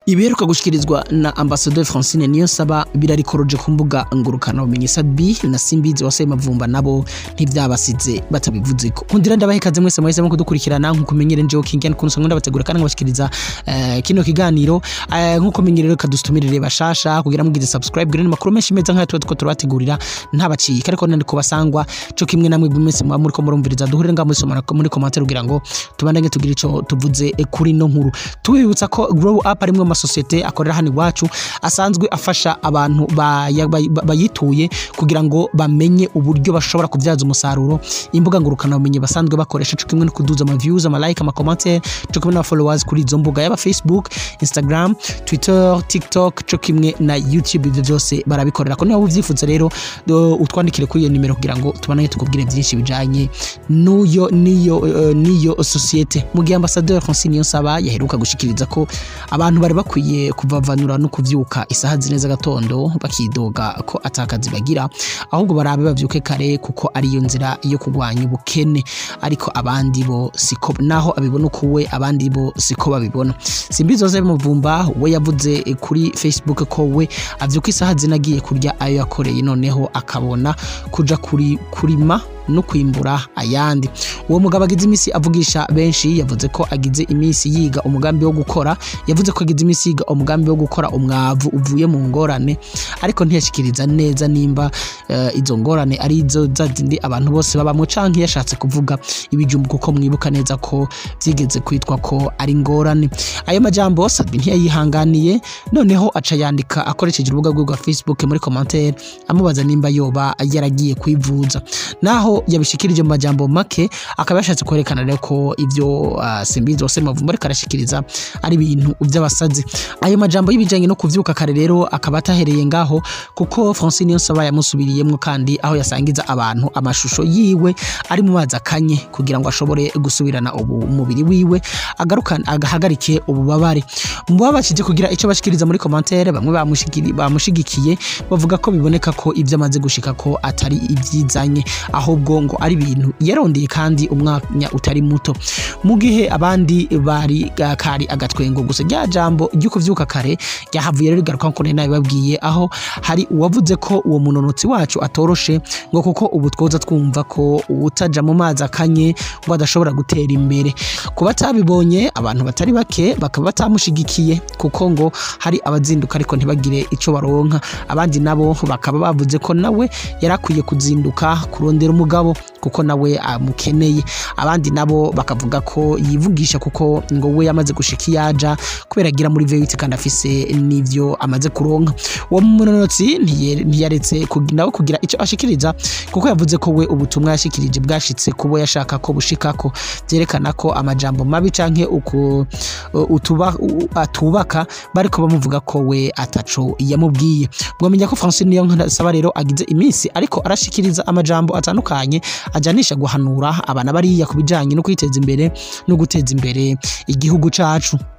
ibiheruka gushikirizwa na ambasaderi francine niyo saba birarikoroje ku mbuga ngurukana bumenyi sabi na simbizi waseye mavumba nabo ntivyabasize batabivuzeko nkundira ndabahe ikaze mwese mwahisemo kudukurikirana nkuko menyere njewe kingian kunsa nkunda bategura kandi ngabashikiriza eh, kino kiganiro eh, nkuko menyere rero kadustumirire bashasha kugira mugize subscribe gire makuru menshi meza nkaya tuba tuko turabategurira ntabacika ariko nandi kubasangwa cyo kimwe namwe mwese muba muriko murumviriza duhurire ngaho muri somana muri commentaire kugira ngo tubandanye tugira ico tuvuze eh, kuri no nkuru tubibutsa ko grow up ari mwe amasosiyete akorera hano iwacu asanzwe afasha abantu baya- bay- bayituye kugira ngo bamenye uburyo bashobora kubyaza umusaruro imbuga ngurukana bumenyi basanzwe bakoresha cyo kimwe no kuduza ama views ama like ama commentaire cyo kimwe na followers kuri izo mbuga yaba Facebook Instagram Twitter TikTok cyo kimwe na YouTube ibyo byose barabikorera ko niba ubyifuza rero do- utwandikire kuri iyo nimero kugira ngo tubanaye tukubwire byinshi bijanye n'uyo niyo eh, niyo sosiyete mu gihe ambassadeur Francine Niyonsaba yaheruka gushikiriza ko abantu bari bakwiye kuvavanura no kuvyuka isaha zine z'agatondo bakidoga ko atakazi bagira ahubwo barabe bavyuke kare kuko ariyo nzira yo kurwanya ubukene ariko abandi bo siko naho abibona uko we abandi bo siko babibona simbizi zose muvumba we yavuze eh, kuri facebook ko we avyuka isaha zine agiye kurya ayo yakoreye noneho akabona kuja kuri kurima no kwimbura ayandi uwo mugabo agize iminsi avugisha benshi yavuze ko agize iminsi yiga umugambi wo gukora yavuze ko agize iminsi yiga umugambi wo gukora umwavu uvuye mu ngorane ariko ntiyashikiriza neza nimba eh, izo ngorane ari izo za zindi abantu bose babamwe canke yashatse kuvuga ibijumbu kuko mwibuka neza ko vyigeze kwitwa ko ari ingorane ayo majambo Sabi ntiyayihanganiye noneho aca yandika akoresheje urubuga rwe rwa Facebook muri commentaire amubaza nimba yoba yaragiye kwivuza naho yabishikirije mu majambo make akaba yashatse kwerekana rero ko ivyo uh, simbizi wose mavumba ariko arashikiriza ari ibintu vy'abasazi ayo majambo y'ibijanye no kuvyuka kare rero akaba atahereye ngaho kuko Francine Niyonsaba yamusubiriyemwo kandi aho yasangiza abantu amashusho yiwe ari mu mazi akanye kugira ngo ashobore gusubirana ubu umubiri wiwe agarukana agahagarike ububabare mu babashije kugira icyo bashikiriza muri commentaire bamwe bamushigiri- bamushigikiye bavuga ko biboneka ko ibyo amaze gushika ko atari ibyizanye ahubwo ngo ari ibintu yarondeye kandi umwanya utari muto mu gihe abandi bari ga- kari agatwengo gusa rya jambo ryo kuvyuka kare ryahavuye rero rigaruka nkuko nari nabibabwiye aho hari uwavuze ko uwo munonotsi wacu atoroshe ngo kuko ubu twoza twumva ko utaja mu mazi akanye ngo adashobora gutera imbere ku batabibonye abantu batari bake bakaba batamushigikiye kuko ngo hari abazinduka ariko ntibagire ico baronka abandi nabo bakaba bavuze ko nawe yarakwiye kuzinduka kurondera umugabo kuko nawe amukeneye abandi nabo bakavuga ko yivugisha kuko ngo we yamaze gushika iyaja kubera agira muri vewiti kandi afise n'ivyo amaze kuronka uwo munonotsi ntiye- ntiyaretse kug- nawe kugira ico ashikiriza kuko yavuze ko we ubutumwa yashikirije bwashitse kubo yashaka ko bushikako vyerekana ko amajambo mabi canke uku utuba, u- atubaka bariko bamuvuga ko we ataco yamubwiye mwamenya ko Francine Niyonsaba rero agize iminsi ariko arashikiriza amajambo atandukanye ajanisha guhanura abana bariya ku bijanye no kwiteza imbere no guteza imbere igihugu cacu